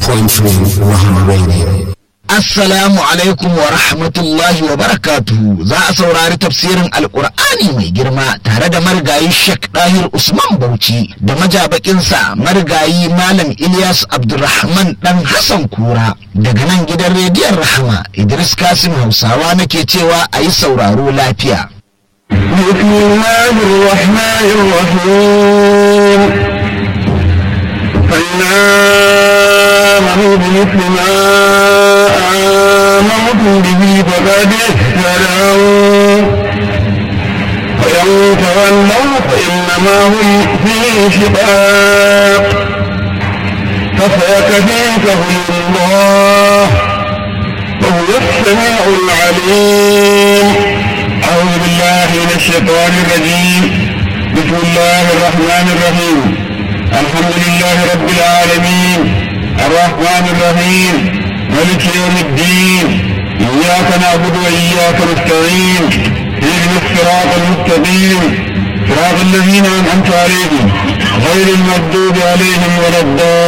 97.3 Rahama Radio. Assalamu alaikum wa rahmatullahi wa barakatuhu za a saurari tafsirin alkur'ani mai girma tare da marigayi Sheikh Dahir Usman Bauchi da majabakinsa marigayi Malam Ilyas Abdulrahman dan Hassan Kura daga nan gidan rediyon Rahama Idris Kasim Hausawa nake cewa a yi sauraro lafiya. بسم الله الرحمن الرحيم فإن آمنوا بمثل ما آمنتم به فقد اهتدوا وإن تولوا فإنما هم في شقاق فسيكفيكهم الله وهو السميع العليم أعوذ بالله من الشيطان الرجيم بسم الله الرحمن الرحيم الحمد لله رب العالمين الرحمن الرحيم ملك يوم الدين إياك نعبد وإياك نستعين اهدنا الصراط المستقيم صراط الذين أنعمت عليهم غير المغضوب عليهم ولا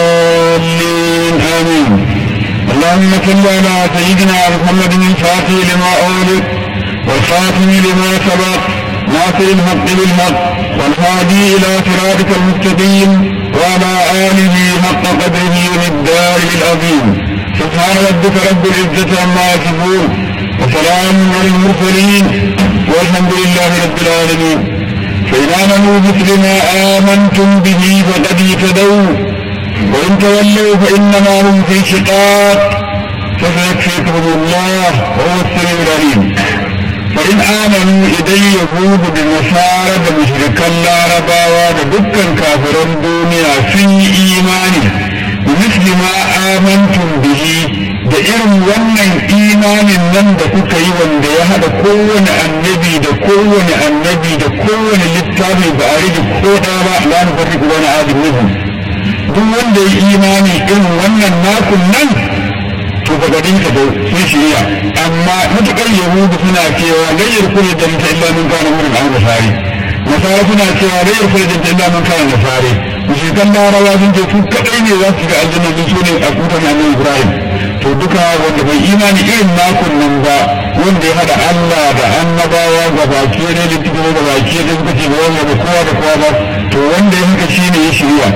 الضالين آمين اللهم صل على سيدنا محمد الفاتح لما أولد والخاتم لما سبق ناصر الحق بالحق والهادي الى صراطك المستقيم وعلى اله حق قدره ومقداره العظيم سبحان ربك رب العزه عما يصفون وسلام على المرسلين والحمد لله رب العالمين فإن آمنوا مثل ما آمنتم به فقد اهتدوا وإن تولوا فإنما هم في شقاق فسيكفيكهم الله وهو السميع العليم فإن آمنوا إذن يهود بنصارى بمشركا العرباوة بدكا كافرا دنيا في إيماني بمثل ما آمنتم به da irin wannan imanin nan da kuka yi wanda ya haɗa kowane annabi da kowane annabi da kowane littafi ba a rage ko ɗaya ba la nu farriqu baina ahadin minhum duk wanda ya imani irin wannan nakun nan to ba gadin ka sun shirya amma mutukar yahudu suna cewa layyar kula da mutum illa mun kana wurin an nasari nasara suna cewa layyar kula da mutum illa mun kana nasari mushrikan larawa sun ce su kadai ne za su ga aljanna sun so ne a kutan annabi ibrahim to duka wanda bai imani irin nakun nan ba wanda ya hada allah da annabawa ga baki ne da tuka ga baki ne suka ce ba wanda ba kowa da kowa ba to wanda ya haka shine ya shirya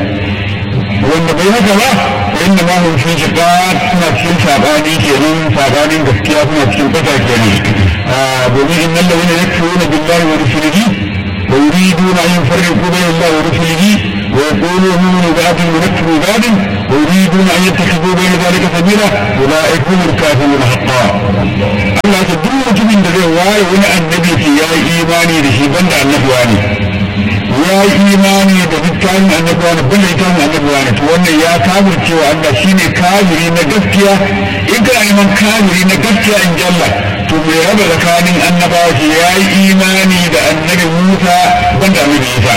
wanda bai haka ba inda ma mun fi shiga suna cikin sabani kenan sabanin gaskiya suna cikin fata kenan domin in nan lawina ya fi wani billahi wa rusulihi wa yuriduna an yufarriqu bayna allahi wa rusulihi wa yaqulu nu'minu ba'din wa nakfuru ba'din wa yuriduna an yattakhidhu bayna dhalika sabila ulaika humul kafirun haqqan Allah ta duk mutumin da zai waye wani annabi ke ya yi imani da shi banda annabuwa ne ya yi imani da littafin annabawa ne banda littafin annabawa ne to wannan ya kafir cewa Allah shine kafiri na gaskiya in kana neman kafiri na gaskiya in jalla to mai raba tsakanin annabawa ce ya yi imani da annabi Musa banda annabi Isa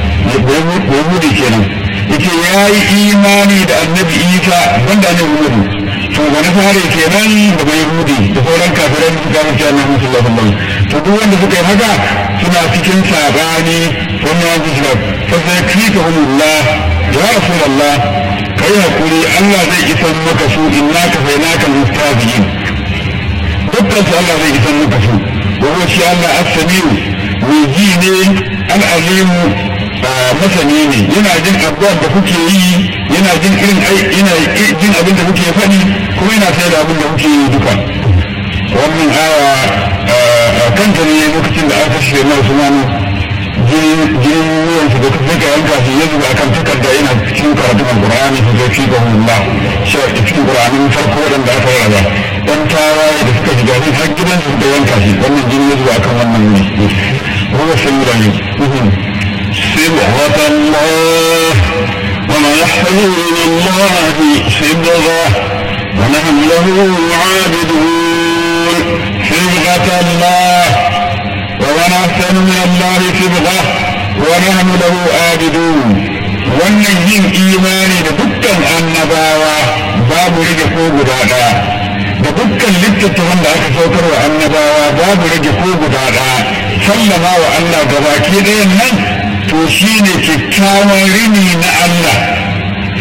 Yahudi kenan yace ya yi imani da annabi Isa banda annabi Muhammad to wani fare kenan da bai Yahudi da sauran kafiran da suka mutu annabi sallallahu alaihi wasallam to duk wanda suka yi haka suna cikin sabani wannan ya zuciya fa sai kika hulullah ya rasulullah kai hakuri Allah zai isan maka su inna ka fainaka mustafiyin dukkan su Allah zai isan maka su wa huwa shi Allah as-samiu mai ji ne al-alimu masani ne yana jin abubuwan da kuke yi yana jin irin yana jin abin da kuke faɗi kuma yana sai da abin da kuke yi duka wannan aya kanta ne lokacin da aka shirya na Usmanu jinin ruwan su da suka yanka shi ya zuba akan takarda yana cikin karatun alqur'ani su zai fi gahu Allah shi a cikin qur'anin farko wadanda aka raba dan tawaye da suka shiga shi har gidan su da yanka shi wannan jini ya zuba akan wannan ne ruwa sun yi rani صبغة الله وما يحفظ من الله صبغة ونحن له عابدون صبغة الله ومن أحسن من الله صبغة ونحن له عابدون wannan yin imani da dukkan annabawa babu rage ko guda ɗaya da dukkan littattafan da aka saukar wa annabawa babu rage ko guda ɗaya sallama wa Allah gabaki ɗayan nan to shi ne kyakkyawan rini na Allah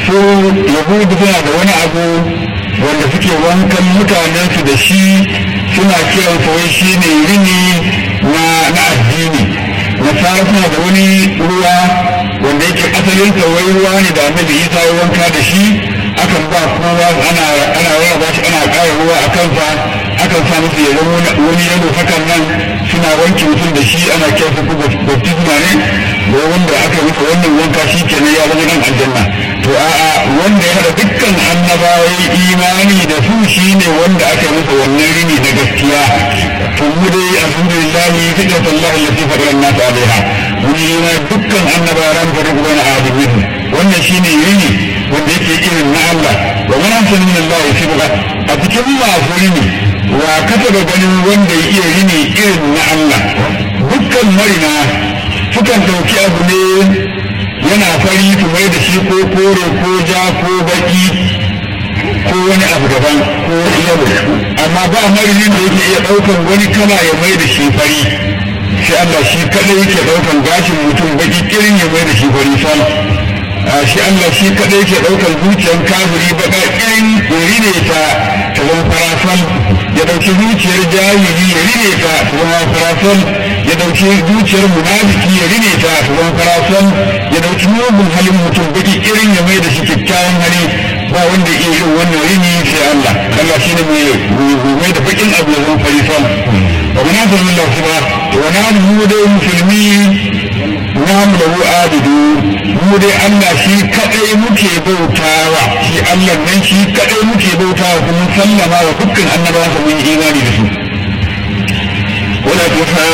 su yahudu suna da wani abu wanda suke wankan mutanensu da shi suna kiran wai shi ne rini na addini nasara suna da wani ruwa wanda yake asalin wai ruwa ne da annabi isa ya wanka da shi akan ba kowa ana ana raba shi ana ƙara ruwa a kansa akan sa musu ya zama wani yalo hakan nan suna wanke mutum da shi ana kiransa ko baptisma ne da wanda aka masa wannan wanka shi kenan ya zama dan aljanna to a'a wanda ya haɗa dukkan annabawa imani da su shine wanda aka yi masa wannan rini na gaskiya to mu dai alhamdulillah fitrat Allah allati fatara an-nas alaiha mun yi na dukkan annabawa ran fara gudan adamin wannan shine rini wanda yake irin na Allah wa man ahsanu min Allah sibra a cikin masu rini wa kasa da ganin wanda ya iya rini irin na Allah dukkan marina sukan ɗauki abu ne yana fari su mai da shi ko kore ko ja ko baki ko wani abu daban ko yalo amma ba marinin da yake iya ɗaukan wani kala ya mai da shi fari sai Allah shi kadai yake ɗaukan gashin mutum baki kirin ya mai da shi fari sal shi Allah shi kadai yake ɗaukan zuciyar kafiri baka kirin ya rine ta ta zama farafal ya ɗauki zuciyar jahili ya rine ta ta zama farafal ya ɗauki zuciyar munafiki ya rine ta ta zama farafal ya ɗauki mugun halin mutum baki kirin ya mai da shi kyakkyawan hali ba wanda iya yin wannan rini sai Allah Allah shi ne mai da bakin abu ya zama farifal wa mana san Allah su ba wa na mu dai musulmi na mu da abidu mu dai Allah shi kadai muke bautawa shi Allah nan shi kadai muke bautawa kuma sallama wa dukkan annabawa su mun imani da su ولا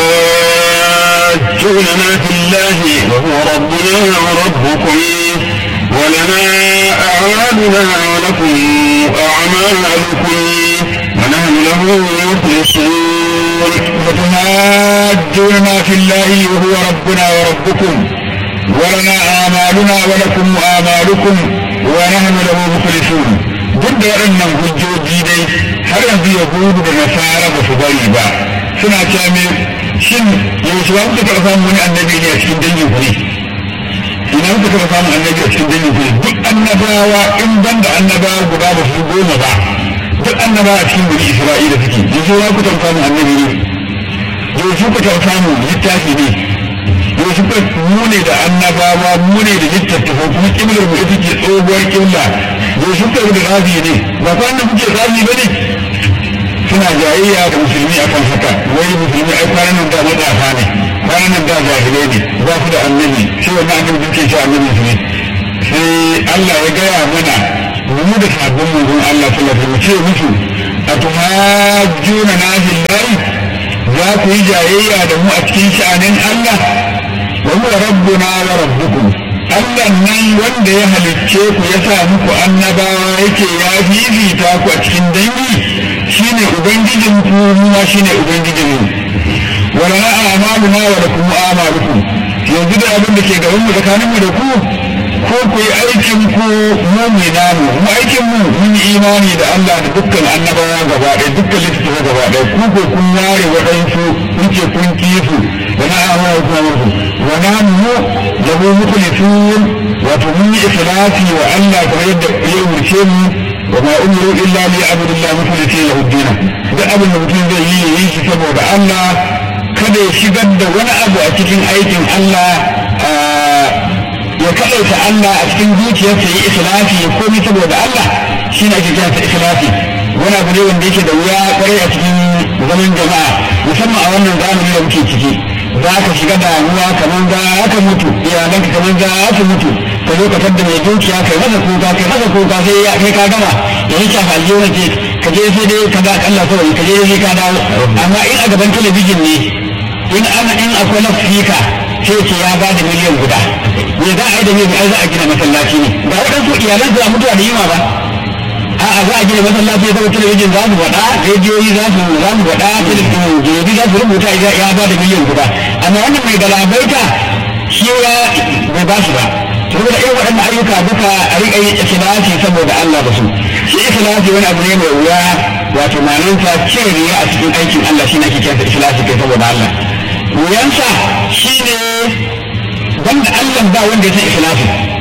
تحاجوننا في الله وهو ربنا وربكم ولنا أعمالنا ولكم أعمالكم ونحن له مخلصون فتهاجوننا في الله وهو ربنا وربكم ولنا آمالنا ولكم آمالكم ونحن له مخلصون duk da waɗannan hujjoji dai har yanzu yahudu da nasara ba su bari ba suna cewa me shin yaushe ba kuka taɓa samun wani annabi ne a cikin dangin ku ne ina kuka taɓa samun annabi a cikin dangin ku ne duk annabawa in ban da annabawa guda ba su goma ba duk annabawa a cikin wani isra'ila suke yanzu ba ku taɓa samun annabi ne yaushe ku taɓa samun littafi ne yaushe ku mu ne da annabawa mu ne da littattafa kuma kimlar mu ita ce tsohuwar kimla yaushe ku da rabi ne ba ku annabi kuke rabi ba ne suna jayayya da musulmi akan haka wai musulmi ai kwanan nan da matsafa ne kwanan nan da jahilai ne ba su da annabi sai wannan annabi duke shi annabi su ne sai Allah ya gaya mana mu da sabbin manzon Allah sallallahu alaihi wasallam ce musu atuhajjuna na billahi za ku yi jayayya da mu a cikin sha'anin Allah wa huwa rabbuna wa rabbukum Allah nan wanda ya halicce ku ya sa muku annabawa yake ya fifita ku a cikin dangi shine ubangijin ku kuma shine ubangijin mu wala na amaluna wa lakum amalukum yanzu da abin da ke gaban mu tsakanin mu da ku ko ku yi aikin ku mu mu namu mu aikin mu mun yi imani da Allah da dukkan annabawa gaba ɗaya dukkan littattafa gaba ɗaya ku ko kun ware waɗansu kuke kun kifu wa na amara kuma muku wa na mu lahu mukhlisun wato mun yi ikhlasi wa Allah kamar yadda ya umarce mu wa ma umiru illa li abudillah mukhlisin lahu din duk abin da mutum zai yi yi shi saboda Allah kada ya shigar da wani abu a cikin aikin Allah ya kaɗaita Allah a cikin zuciyarsa yi ikhlasi ya komi saboda Allah shi ne ake kiransa ikhlasi wani abu ne wanda yake da wuya kwarai a cikin zaman jama'a musamman a wannan zamani da muke ciki za ka shiga damuwa kamar za ka mutu iyalanka kamar za ka mutu ka zo ka tadda mai dukiya kai masa kuka kai masa kuka sai ya kai ka gama ya yi shafa aljihu ce ka je sai dai ka ga Allah kawai ka je sai ka dawo amma in a gaban talabijin ne in ana in akwai lafika sai ce ya ba da miliyan guda me za a yi da me ai za a gina masallaci ne ga waɗansu iyalan su a mutuwa da yima ba a'a za a gina masallaci ya zama talabijin za su faɗa rediyoyi za su za su faɗa jirgi za su rubuta ya ba da miliyan guda amma wannan mai galabaita shi ya bai ba shi ba saboda irin waɗannan ayyuka duka a riƙa yi ikhlasi saboda Allah da su shi ikhlasi wani abu ne mai wuya wato manansa cire riya a cikin aikin Allah shi ne ake kiransa ikhlasi kai saboda Allah wuyansa shi ne banda Allah ba wanda ya san ikhlasi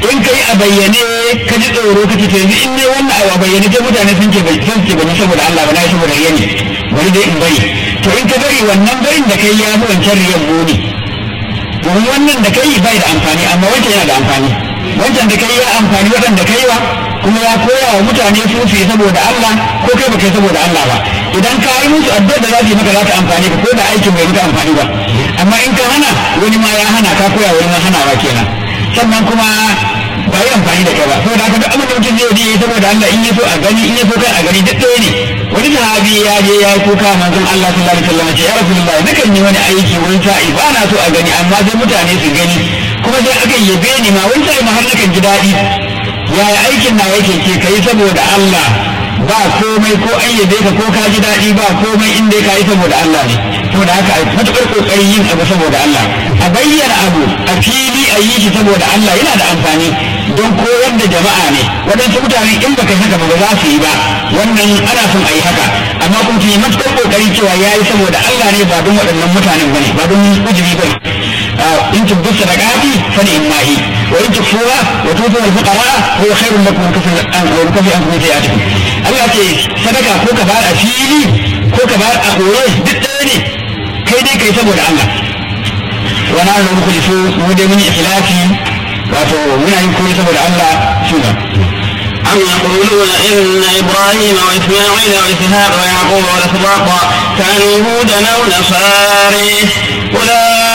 in kai a bayyane ka ji tsoro ka ce yanzu in ne wannan a bayyane sai mutane sun ce bai san ce bane saboda Allah ba na saboda yani bari dai in bari to in ka bari wannan barin da kai ya fi wancan riyan muni domin wannan da kai bai da amfani amma wancan yana da amfani wancan da kai ya amfani waɗanda kai wa kuma ya koya wa mutane su su yi saboda Allah ko kai ba kai saboda Allah ba idan ka yi musu addu'ar da za su yi maka za ta amfani ka ko da aikin bai maka amfani ba amma in ka hana wani ma ya hana ka koya wani ma hanawa kenan sannan kuma ba yi amfani da kai ba saboda haka duk abin da mutum zai yi saboda Allah in ya so a gani in ya so kai a gani duk ɗaya ne wani sahabi ya je ya yi kuka manzon Allah sallallahu alaihi wasallam ce ya rasulullahi nakan yi wani aiki wani sa'i ba na so a gani amma sai mutane su gani kuma sai aka yabe ni ma wani sa'i ma har nakan ji daɗi yaya aikin na yake ke kai saboda Allah ba komai ko an yabe ka ko ka ji daɗi ba komai in dai ka yi saboda Allah ne saboda haka a matuƙar ƙoƙarin yin abu saboda Allah a bayyana abu a fili a yi shi saboda Allah yana da amfani don koyar da jama'a ne waɗansu mutane in baka haka ba za su yi ba wannan ana son a yi haka amma kuma su yi matuƙar ƙoƙari cewa ya yi saboda Allah ne ba don waɗannan mutanen ba ne ba don ujiri ba in tubdu sadaqati fa ni'mahi wa in tukfuha wa tutu al-fuqara huwa khairun lakum kafir an wa kafi an kuma sayatikum Allah ce sadaka ko ka bar a fili ko ka bar a koye duk ɗaya ne kai dai kai saboda Allah wa na da mukhlisu mu dai mun ikhlasi wato muna yin koyi saboda Allah shugaba أم يقولون إن إبراهيم وإسماعيل وإسحاق ويعقوب والأسباط كانوا هودا أو نصاري قل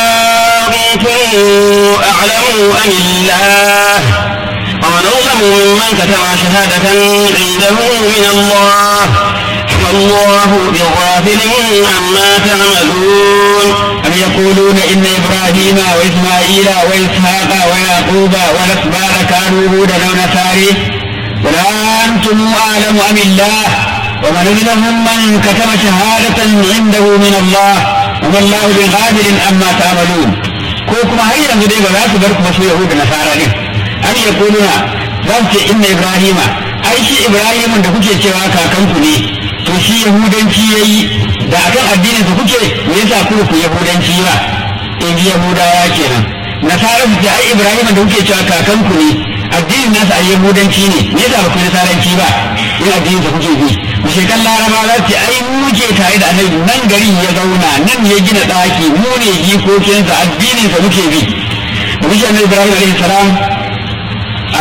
أنتم أعلم أم الله ومن أظلم ممن كتب شهادة عنده من الله والله بغافل عما تعملون أم يقولون إن إبراهيم وإسماعيل وإسحاق ويعقوب والأسباط كانوا هودا أو نصاري قل أنتم أعلم أم الله ومن أظلم من كتب شهادة عنده من الله وما الله بغافل عما تعملون ko kuma har yanzu dai ba za su bar kuma su yahudu nasara ne an ya kuluna za su ce inna ibrahima ai shi ibrahimun da kuke cewa kakanku ne to shi yahudanci ya yi da akan addinin su kuke me yasa ku ku yahudanci ba in ji yahudawa kenan nasara su ce ai ibrahimun da kuke cewa kakanku ne addinin nasa a yahudanci ne me yasa ba ku nasaranci ba in addinin sa kuke bi mushrikan laraba za su ai muke tare da annabi nan garin ya zauna nan ya gina ɗaki mu ne jikokinsa addinin sa muke bi da mushi annabi ibrahim alaihi salam a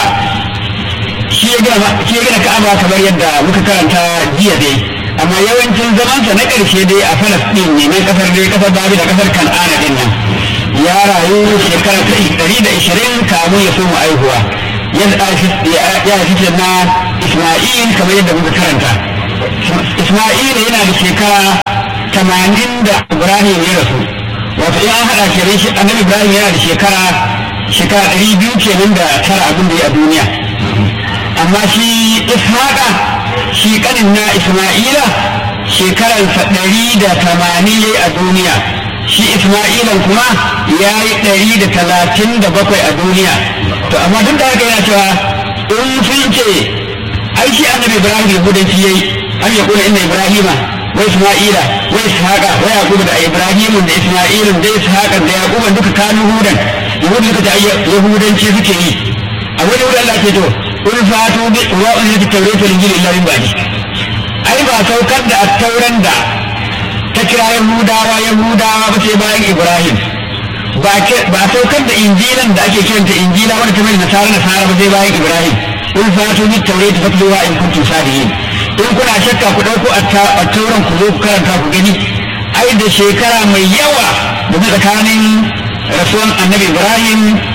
shi ya gina shi ya gina ka'aba kamar yadda muka karanta jiya dai amma yawancin zamansa na ƙarshe dai a falastin ne na kasar dai kasar babi da kasar kan'ana din nan ya rayu shekara ta ɗari da ishirin kamun ya soma aihuwa ya fi na isma'il kamar yadda muka karanta isma'il yana da shekara tamanin da ibrahim ya rasu wato in an haɗa kenan shi annabi ibrahim yana da shekara shekara ɗari biyu kenan da tara abin da ya a duniya amma shi ishaqa shi kanin na isma'ila shekaransa ɗari da tamanin ya a duniya shi isma'ilan kuma ya yi ɗari da talatin da bakwai a duniya to amma duk da haka yana cewa in sun ce ai shi annabi ibrahim yahudanci yayi an ya kula inna ibrahima wa isma'ila wa ishaqa wa yaqub da ibrahimun da isma'ilun da ishaqa da yaquban duka kanu hudan yahudu suka ce yahudanci suke yi a wani wurin Allah ke to in fatu bi wa'un da tawrata linjil illa min ba'di ai ba saukar da attauran da ta kira yahudawa yahudawa ba sai bayan ibrahim ba saukar da injilan da ake kiranta injila wadda ta mai nasara nasara ba sai bayan ibrahim in fatu bi taurati fatluwa in kuntum sadiqin in kuna shakka ku dauko attauran ku zo ku karanta ku gani ai da shekara mai yawa da tsakanin rasuwan annabi ibrahim